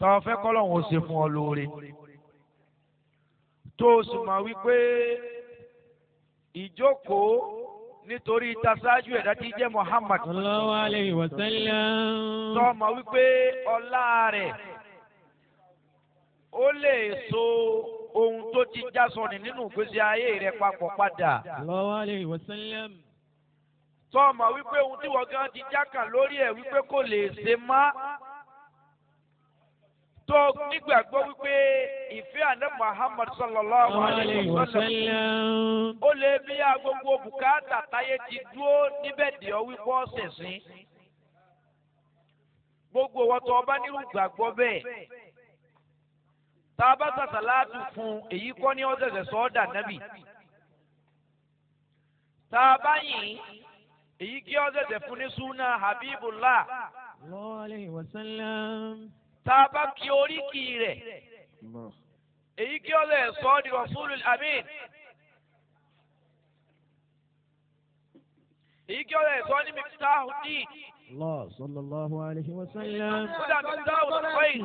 tọ́ fẹ́ kọ́lọ́hún ó ṣe fún ọ lóore tó o sì mọ̀ wípé ìjókòó nítorí tasájú ẹ̀dá tí jẹ́ Muhammad sallallahu alayhi wa sallam. tọ́ mọ̀ wípé ọlá rẹ̀ ó lè so ohun tó ti já sọnì nínú ìgbésí ayé rẹ̀ papọ̀ padà sallallahu alayhi wa sallam. tọ́ mọ̀ wípé ohun tí wọ́n gan ti jákàn lórí ẹ̀ wípé kò lè ṣe má tó nígbàgbọ́ wípé ìfẹ́ àná Muhammad sallallahu alayhi alayhi wa wa sallam sallam. ó lè bí a gbogbo bùkátà táyé ti dúró níbẹ̀ dì ọ́ wípé ọ̀sẹ̀ sí. gbogbo wọn tó ọba nírú gbàgbọ́ bẹ́ẹ̀. tá a bá sàṣàláàtù fún èyí kọ́ ní ọ̀sẹ̀sẹ̀ sọ́ọ́dà nábì. tá a bá yìn èyí kí ọ̀sẹ̀sẹ̀ fún ní súnà Habibullah. sallallahu alayhi wa sallam. tá a bá kí oríkì rẹ̀ èyí kí ọ̀sẹ̀ sọ́ọ́ di Rasulul Amin. èyí kí ọ̀sẹ̀ sọ́ọ́ ní Miftahud-Din. Allah sallallahu alayhi wa sallam. kódà Miftahul Khair.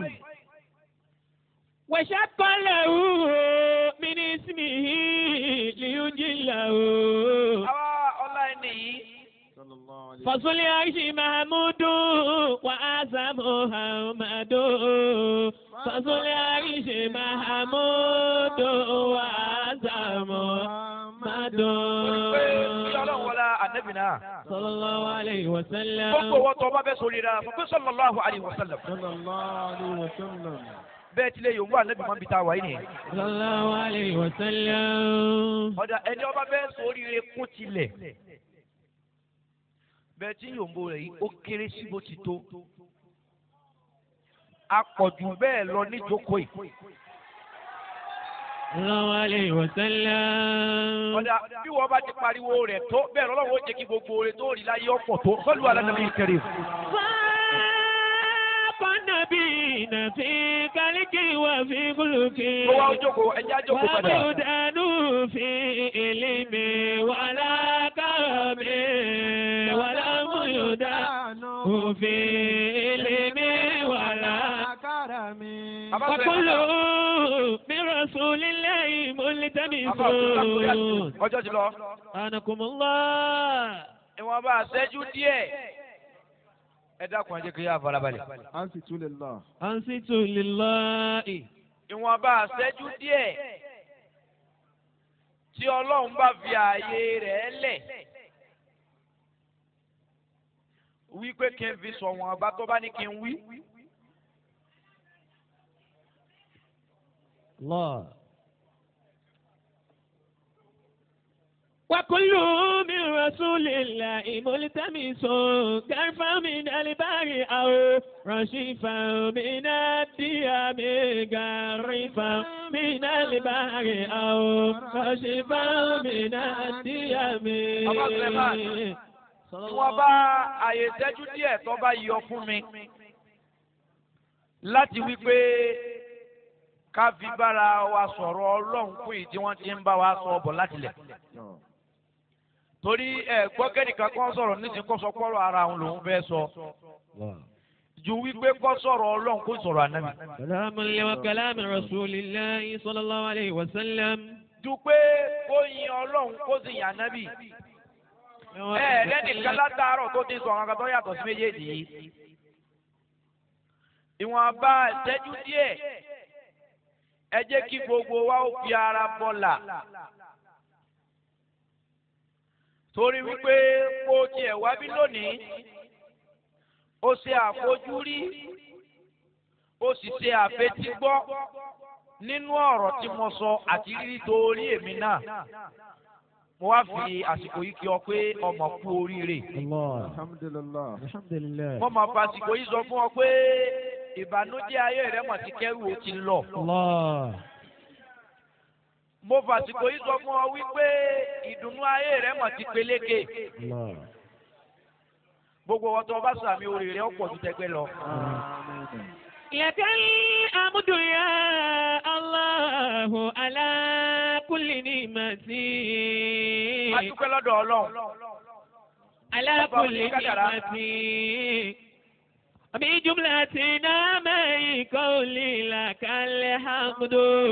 وشق له من اسمه ليجله àwa ọlá ẹni yìí فصل عيش محمود وأعظم محمد فصل عيش محمود وأعظم محمد pé kí ọlọ́run wọlá ànábì náà. صلى الله عليه وسلم gbogbo wọn tó bá fẹ́ sórí ra fún pé sallallahu alaihi wasallam. bẹ́ẹ̀ tilẹ̀ yòówù ànábì máa ń bi ta wáyé nìyẹn. صلى الله عليه وسلم ọ̀dà ẹni ọba fẹ́ sórí rẹ kún tilẹ̀. bẹ́ẹ̀ tí yòówù rẹ̀ yìí ó kéré sí bó ti tó. apọ̀jù bẹ́ẹ̀ lọ níjókòó yìí. صلى الله عليه وسلم ọ̀dà bí wọ́n bá ti pariwo rẹ̀ tó bẹ́ẹ̀ lọ́wọ́ ó jẹ́ kí gbogbo rẹ̀ tó rí láyé ọ̀pọ̀ tó sọ́lù alánàbí kẹrì. فاق النبيين في كلك وفي خلق ó wá jókòó ẹjẹ́ àjókòó padà. ومدان في علم ولا كرم ولم يدان في علم ولا Bàbá sọ̀rọ̀ وكل ẹ̀ من رسول الله ملتمس Bàbá ọ̀tún ọjọ́ ti lọ. أنكم الله ìwọ̀n bá ṣẹ́jú díẹ̀. ẹ dákun ẹ jẹ́ kí yá farabalẹ̀. أنصت لله ìwọ̀n bá ṣẹ́jú díẹ̀. tí ọlọ́run bá fi ààyè rẹ̀ lẹ̀. wí pé kí n fi sọ̀wọ́n ọba tó bá ní kí n wí. الله وكل من رسول الله ملتمس كرفا من البر أو رشيفا من الديام كرفا من البر أو رشيفا من الديام Bàbá Suleiman. ìwọ̀n bá ààyè ṣẹ́jú díẹ̀ tó bá yọ fún mi. láti wí pé ká fi bára wa sọ̀rọ̀ ọlọ́run fún èyí tí wọ́n ti ń bá wa sọ ọ̀bọ̀ láti lẹ̀. torí ẹ gbọ́ kẹ́nìkan kan sọ̀rọ̀ nísìnyí kó sọ pọ́rọ̀ ara òun lòún fẹ́ sọ. ju wípé kó sọ̀rọ̀ ọlọ́run kó sọ̀rọ̀ ànábì. كلام الله وكلام رسول الله صلى الله عليه وسلم ju pé kó yin ọlọ́run kó sì yàn ànábì. ẹ lẹ́nìkan látàárọ̀ tó ti sọ àwọn akatọ́ yàtọ̀ sí méjèèjì yìí. ìwọ̀nba ìṣẹ́jú díẹ̀ ẹ jẹ́ kí gbogbo wa ó fi ara bọ́là. torí wípé kó tiẹ̀ wá bí lónìí ó ṣe àfojúrí ó sì ṣe àfetígbọ́ nínú ọ̀rọ̀ tí mo sọ àti rírí torí èmi náà mo wá fi àsìkò yìí kí ọ pé ọmọ kú oríire الله Alhamdulillah. الحمد لله mo máa fa àsìkò yìí sọ fún ọ pé ìbànújẹ́ ayé rẹ mọ̀ ti kẹ́rù ó ti lọ الله mo fa àsìkò yìí sọ fún ọ wípé ìdùnnú ayé rẹ mọ̀ ti peléke الله gbogbo ọtọ bá sàmì orí rẹ ọ̀pọ̀ ju tẹgbẹ́ lọ. Amen. لك الحمد يا الله على كل نعمة a dúpẹ́ lọ́dọ̀ ọlọ́run على كل نعمة بجملة نعمه القول لك الحمد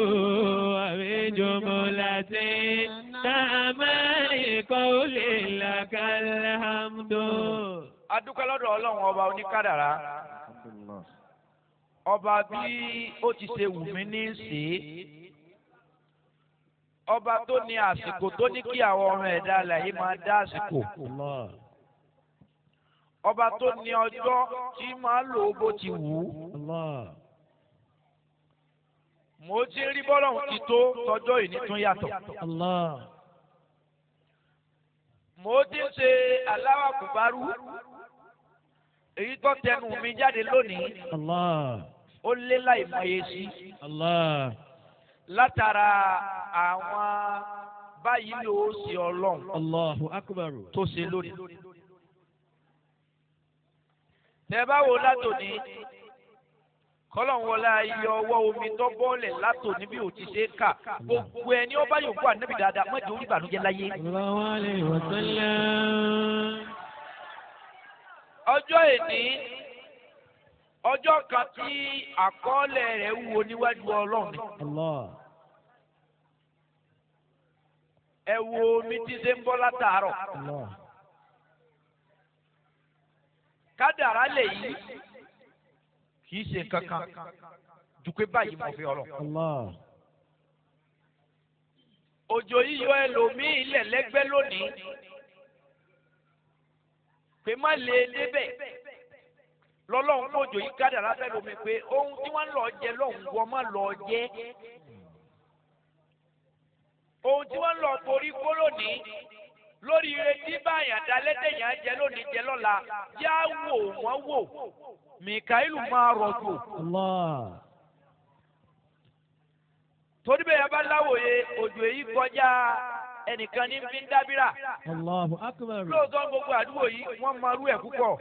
وبجملة نعماء القول لك الحمد adúpẹ́ lọ́dọ̀ ọlọ́run ọba oníkádàrá Alhamdulillah. ọba bí ó ti ṣe wù mí ní í ṣe é ọba tó ní àsìkò tó ní kí àwọn ọmọ ẹ̀dá alàyè máa dá àsìkò الله ọba tó ní ọjọ́ tí máa lò ó bó ti wù ú الله mo ti rí bọ́lọ́hún ti tó tọjọ́ ìní tún yàtọ̀ الله mo ti ń ṣe aláwà kùbárú èyí tó tẹnu mi jáde lónìí الله ó lé láì mọye sí الله látara àwọn báyìí ló ṣe ọlọ́run الله أكبر tó ṣe lónìí. tẹ bá wo látòní kọ́lọ̀ wọlé ayé ọwọ́ omi tó bọ́ọ̀lẹ̀ látòní bí ò ti ṣe é kà gbogbo ẹni ó bá yòókù ànábì dáadáa mọ́jọ orí ìbànújẹ́ láyé. صلى الله عليه وسلم ọjọ́ èní ọjọ́ kan tí àkọọ́lẹ̀ rẹ̀ wúwo níwájú ọlọ́run ni. الله ẹ wo omi tí ṣe ń bọ́ látàárọ̀ الله kádàrá lè yí kì í ṣe nǹkan kan ju pé báyìí mo fi ọ̀rọ̀. الله òjò yíyọ ẹlòmíì ilẹ̀ lẹ́gbẹ́ lónìí pé má lè débẹ̀ lọ́lọ́run kó òjò yìí kádàrá fẹ́ lómi pé ohun tí wọ́n lọ jẹ lọ́hùn wọ́n má lọ jẹ ohun tí wọ́n lọ torí kó lónìí lórí retí báyà dalẹ́dẹ̀yà jẹ lónìí jẹ lọ́la yá wò wọ́n wò mìkàílù máa rọ̀jò الله torí bẹ́ẹ̀ yẹn bá láwòye òjò èyí kọjá ẹnìkan ní fi ń dábìrà الله أكبر lóòótọ́ gbogbo àdúgbò yìí wọ́n máa rú ẹ̀ púpọ̀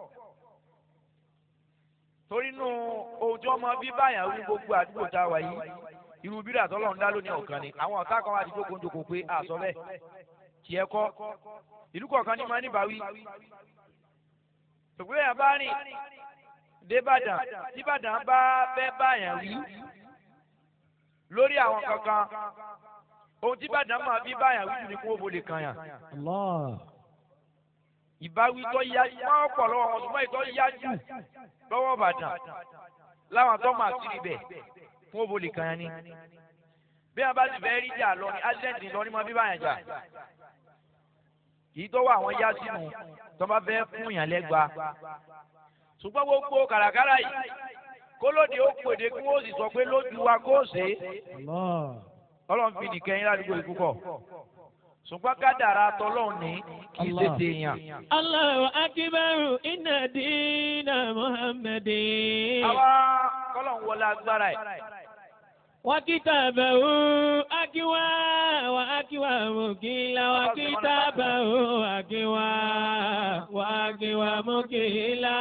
torí nù ohun tí wọ́n máa bí báyà rú gbogbo àdúgbò tá a wà yìí irú bírà tọ́lọ́run dá lónìí ọ̀kan ni àwọn ọ̀tá kan wá ti jókòó jókòó pé àsọ bẹ́ẹ̀ tiẹ̀ kọ́ ìlú kọ̀ọ̀kan ní máa ní báwí ṣùgbọ́n èèyàn bá rìn débàdàn tíbàdàn bá fẹ́ báyà wí lórí àwọn kankan ohun tíbàdàn máa bí báyà wí jù ní kó o bò lè kàn yàn الله ìbáwí tó yá máa pọ̀ lọ́wọ́ wọn ṣùgbọ́n ìtọ́ yá jù lọ́wọ́ Ìbàdàn láwọn tó máa sí ibẹ̀ fún òbò lè kàn yín ni. bí wọn bá sì fẹ́ rí jà lọ ní accident lọ ní mọ bí báyàn jà kìí tó wà àwọn yá sínú tó bá fẹ́ fún yàn lẹ́gba. ṣùgbọ́n gbogbo kàràkàrà yìí kólóde ó pèdè kí wọ́n sì sọ pé lójú wa kó ṣe é الله ọlọ́run fi nìkẹ́ yín ládùúgbò yìí púpọ̀ ṣùgbọ́n kádàrá tọ́lọ́run ní kì í ṣe Allah. tèèyàn. الله أكبر إن دين محمد àwa kọ́lọ̀ ń wọlé agbára ẹ̀. وكتابه أكوى وأكوى مكيلا وكتابه أكوى وأكوى مكيلا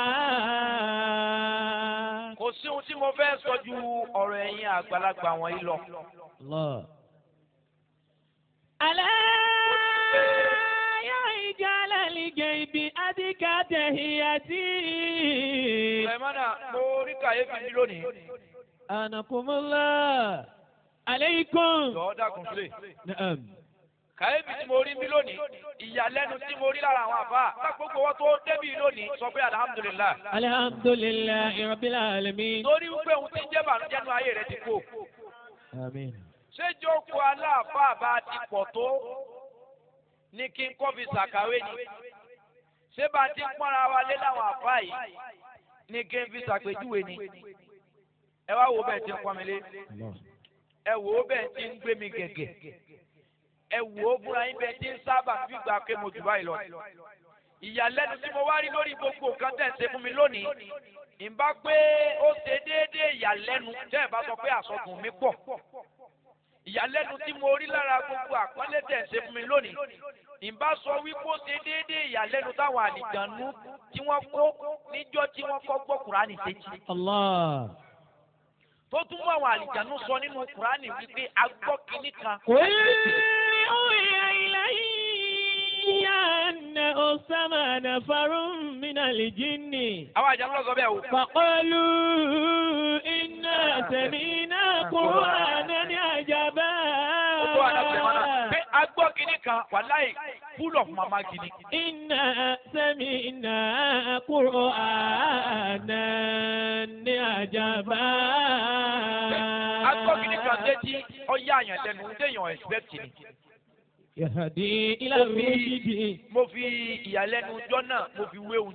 kò sí ohun tí mo fẹ́ sọ ju ọ̀rọ̀ ẹ̀yin àgbàlagbà wọ̀nyí lọ. الله ألا يجعل الجيب أدك تهيتي Sùlẹ̀mánà mo rí kàyéfì mi lónìí. أنكم الله عليكم Jọ̀ọ́ dákun sílẹ̀. نعم Kàyéfì tí mo rí mi lónìí. Ìyàlẹ́nu tí mo rí lára àwọn àbá. Lágbogbo wọn tó débì lónìí sọ pé alihamudulilayi. الحمد لله رب العالمين Torí wípé ohun tí ń jẹ́ bànújẹ́ nu ayé rẹ̀ ti kú. آمين Ṣé jókòó aláàfáà bá ti pọ̀ tó? Ní kí n kọ́ fi ṣàkàwé ni. Ṣé bá ti ń pọ́nra wa lé láwọn àfáà yìí? Ní kí n fi ṣàpèjúwe ni. Ẹ wá wo bẹ́ẹ̀ ti ń pọ́n mi lé. الله ẹ wò ó bẹ́ẹ̀ tí ń gbé mi gẹ̀gẹ̀ ẹ wò ó búra yín bẹ́ẹ̀ tí ń sábà gbígbà pé mo jù báyìí lọ. ìyàlẹ́nu tí mo wá rí lórí gbogbo nǹkan tẹ̀ ń ṣe fún mi lónìí ìbá pé ó ṣe déédéé ìyàlẹ́nu tẹ́ ẹ bá sọ pé àsọdùn mi pọ̀. ìyàlẹ́nu tí mo rí lára gbogbo àpọ́nlé tẹ̀ ń ṣe fún mi lónìí ìbá sọ wípé ó ṣe déédéé ìyàlẹ́nu táwọn àlìjànú tí wọ́n kó níjọ́ tí wọ́n kọ́ gbọ́ Kùránì sétí الله tó tún mú àwọn àlìjànú sọ nínú Kùránì wípé agbọ́ kínní kan قل أوحي إلي أنه سمع نفر من الجن àwọn àjànú lọ sọ bẹ́ẹ̀ o. فقالوا sẹ̀mínà kúránà ní àjàbá. ó tó àná sẹ̀mọ́ náà pé agbọ́ kínní kan wàláì full of mama kínní. Iná sẹ́mínà kúránà ní àjàbá. agbọ́ kínní kan létí ọyá àyàn lẹ́nu ń déyàn expect ni. Yàdí ìlànà Mo fi- òjijì. mo fi ìyàlẹ́nu ọjọ́ náà mo fi wéwu